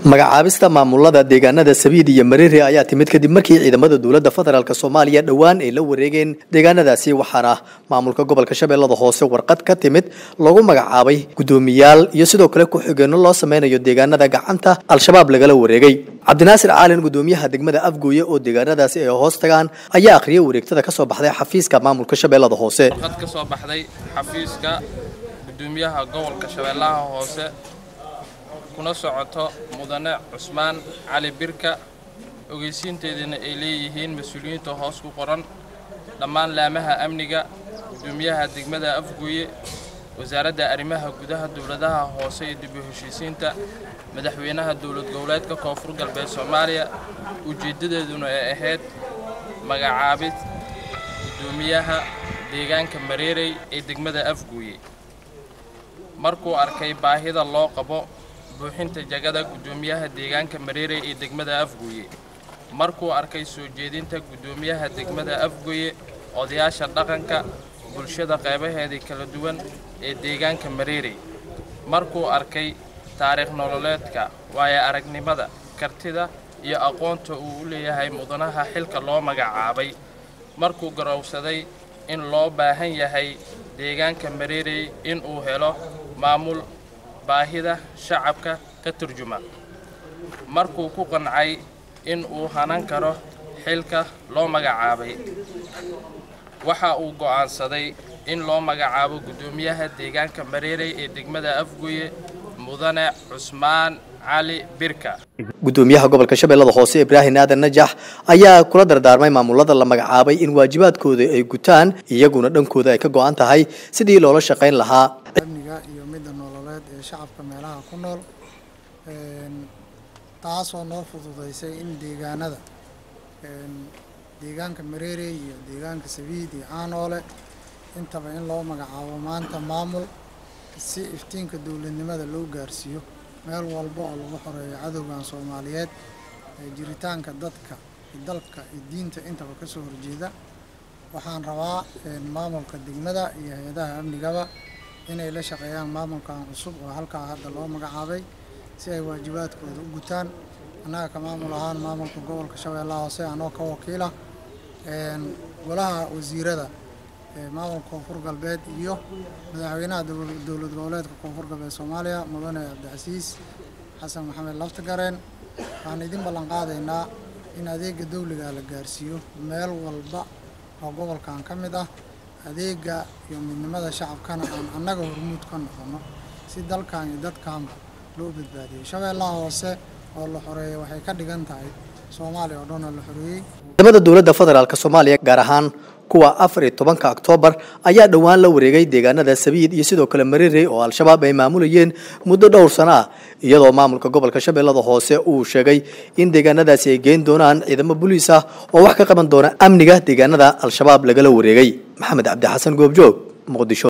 magacaabista maamulada deegaanada sabiid iyo mareere ayaa timid kadib markii ciidamada dowladda federaalk soomaaliya dhowaan ay la wareegeen deegaanadaasi waxaana maamulka gobolka shabeellada hoose warqad ka timid lagu magacaabay guddoomiyaal iyo sidoo kale ku-xigeenno loo sameynayo deegaanada gacanta al-shabaab lagala wareegay cabdinaasir caalin guddoomiyaha degmada afgooye oo deegaanadaasi ay hoos tagaan ayaa akhriyay wareegtada kasoo baxday xafiiska maamulka shabeellada hoose warqad ka soo baxday xafiiska guddoomiyaha gobolka shabeellaha hoose kuna socoto mudane cusmaan cali birka ogeysiinteediina ay leeyihiin mas-uuliyiinta hoos ku qoran dhammaan laamaha amniga guddoomiyaha degmada afgooye wasaaradda arrimaha gudaha dowladaha hoose iyo dib u heshiisiinta madaxweynaha dowlad goboleedka koonfur galbeed soomaaliya ujeeddadeeduna ay ahayd magacaabid guddoomiyaha deegaanka mareerey ee degmada afgooye markuu arkay baahida loo qabo buuxinta jagada guddoomiyaha deegaanka mareerey ee degmada afgooye markuu arkay soo jeedinta guddoomiyaha degmada afgooye odayaasha dhaqanka bulshada qaybaheedii kala duwan ee deegaanka mareerey markuu arkay taariikh nololeedka waayo aragnimada kartida iyo aqoonta uu u leeyahay mudanaha xilka loo magacaabay markuu garowsaday in loo baahan yahay deegaanka mareerey inuu helo maamul baahida shacabka ka turjuma markuu ku qancay in uu hanan karo xilka loo magacaabay waxa uu go'aansaday in loo magacaabo guddoomiyaha deegaanka mareerey ee degmada afgooye mudane cusmaan cali birka guddoomiyaha gobolka shabeellada hoose ibraahim aadan najax ayaa kula dardaarmay maamulada la magacaabay in waajibaadkooda ay gutaan iyaguna dhankooda ay ka go'an tahay sidii loola shaqayn lahaa amniga iyo midda nololeed ee shacabka meelaha ku nool taasoo noo fududaysay in deegaanada deegaanka mareerey iyo deegaanka sabiid iyo aanoole intaba in loo magacaabo maanta maamul si iftiinka dowladnimada loo gaarsiiyo meel walba oo lagu xoreeyo cadowgan soomaaliyeed ee jiritaanka dadka iyo dalka iyo diinta intaba ka soo horjeeda waxaan rabaa maamulka degmada iyo hay-adaha amnigaba inay la shaqeeyaan maamulkan cusub oo halkaa hadda loo magacaabay si ay waajibaadkooda u gutaan annaga ka maamul ahaan maamulka gobolka shabeellaha hoose anoo ka wakiila golaha wasiirada maamulka koonfur galbeed iyo madaxweynaha dowlad goboleedka koonfur galbeed soomaaliya mudane cabdicasiis xasan maxamed laftagareen waxaan idin ballan qaadaynaa in adeega dawliga la gaarsiiyo meel walba oo gobolkan ka mid ah adeega iyo midnimada shacabkana aan annaga hormuud ka noqono si dalkan iyo dadkanba loo badbaadiyo shabeellaha hoose oo la xoreeyay waxay ka dhigan tahay soomaaliya oo dhan oo la xoreeyey ciidamada dowladda federaalk soomaaliya gaar ahaan kuwa afar iyo tobanka oktoobar ayaa dhowaan la wareegay deegaanada sabiid iyo sidoo kale mareerey oo al-shabaab ay maamulayeen muddo dhowr sano ah iyadoo maamulka gobolka shabeellada hoose uu sheegay in deegaanadaasi ay geen doonaan ciidamo booliis ah oo wax ka qaban doona amniga deegaanada al-shabaab lagala wareegay maxamed cabdi xasan goobjoog muqdisho